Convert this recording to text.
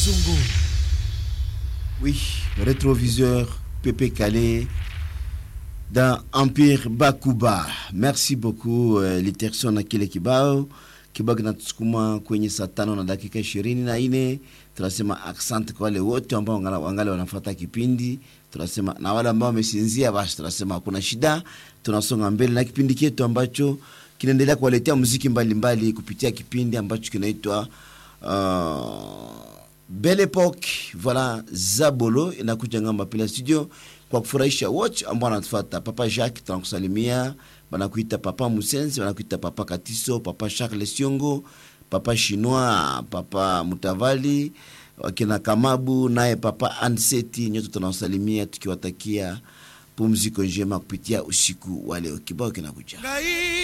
Bazungu. Oui, rétroviseur Pépé Calais dans Empire Bakuba. Merci beaucoup uh, Literson na kile kibao kibao kinatusukuma kwenye saa tano na dakika ishirini na nne. Tunasema asante kwa wale wote ambao wangali wanafuata kipindi, tunasema na wale ambao wamesinzia, basi tunasema hakuna shida, tunasonga mbele na kipindi chetu ambacho kinaendelea kuwaletea muziki mbalimbali mbali, kupitia kipindi ambacho kinaitwa uh, Belle Epoque. Voilà, Zabolo inakuja ngamba pila studio kwa kufurahisha wote ambao wanatufuata. Papa Jacques tunakusalimia, banakuita Papa Musenzi, banakuita Papa Katiso, Papa Charles Siongo, Papa Chinois, Papa Mutavali, wakina Kamabu naye Papa Anseti, nyote tunawasalimia tukiwatakia pumziko njema kupitia usiku wa leo. Kibao kinakuja.